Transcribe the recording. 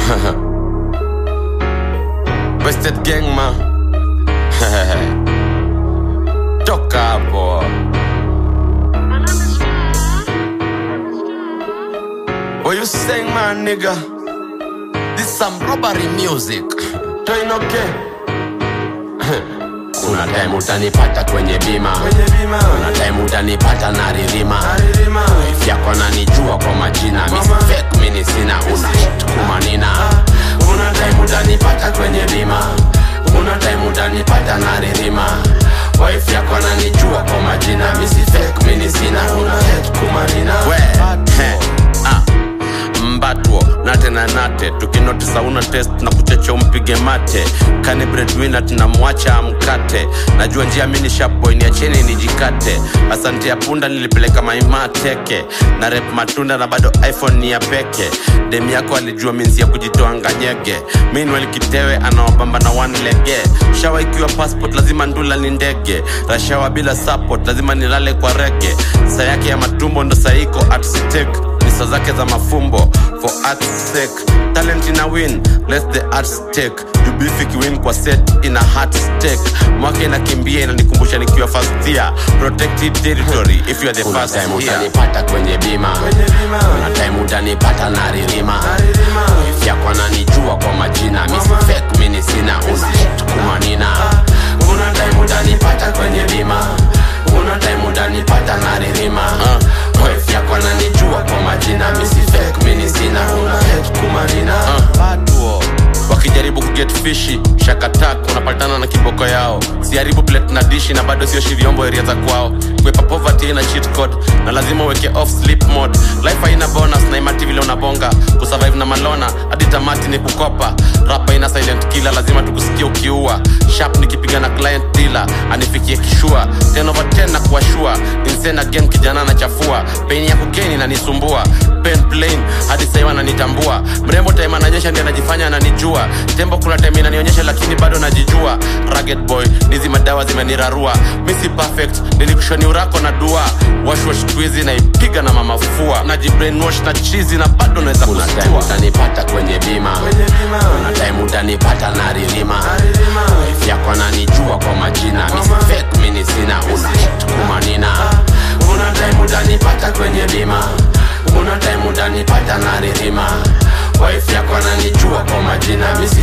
Wasted gang man Toka hapo What you saying man nigga This some robbery music Toinoke Kuna time utanipata kwenye bima Kwenye bima Kuna time utanipata na ririma Aririma Wife yako nanijua kwa majina Misi Mama. fake mini sina una hit kumanina Kuna time utanipata kwenye bima Kuna time utanipata na ririma Wife yako nanijua kwa majina Misi fake mini sina una hit kumanina We, he, ah mbatwo nate na nate tukinotisa una test na kuchecha umpige mate kani breadwinner tunamwacha amkate najua njia mini sharpboy niacheni nijikate asante ya punda nilipeleka maima teke na rep matunda na bado iphone ni ya peke dem yako alijua minsi ya kujitoa nganyege minwel kitewe anawabamba na one lege shawa ikiwa passport lazima ndula ni ndege rashawa bila support lazima nilale kwa rege saa yake ya matumbo ndo saiko at stake pesa zake za mafumbo for art's sake talent ina win let the art stake jubifik win kwa set ina heart stake mwaka inakimbia inanikumbusha nikiwa first year protected territory if you are the Kuna first time year utanipata kwenye bima Kwenye bima Kuna time utanipata na ririma Aririma Wife yako ananijua kwa majina Misi Mama. fake mini sina una hit kumanina Kuna time utanipata kwenye bima Kuna time utanipata na ririma Wife yako ananijua kwa majina Misi fake mini sina una hit kumanina Batuo. wakijaribu kuget fishi shakatak unapatana na kiboko yao siharibu plate na dishi na bado sio shiriombo area za kwao kwepa poverty ina cheat code na lazima uweke off sleep mode life haina bonus na imati vile unabonga kusurvive na malona hadi tamati ni kukopa rapa ina silent killer lazima tukusikia ukiua sharp nikipiga na client dealer anifikie kishua 10 over 10 na kuashua insane again kijana anachafua pain ya kukeni nanisumbua pen plain hadi sasa ananitambua mrembo time ananyesha ndiye anajifanya ananijua tembo kuna time inanionyesha lakini bado najijua rugged boy nizi madawa zimenirarua misi perfect nilikushoni urako na dua washwash twizi naipiga na mamafua najibrainwash na chizi na bado naweza Kuna time kustua utanipata kwenye bima Kwenye bima Kuna time utanipata na ririma Aririma Wife yako ananijua kwa majina Misi Mama. fake mini sina una hit kumanina Kuna time utanipata kwenye bima Kuna time utanipata na ririma Wife yako ananijua kwa majina Misi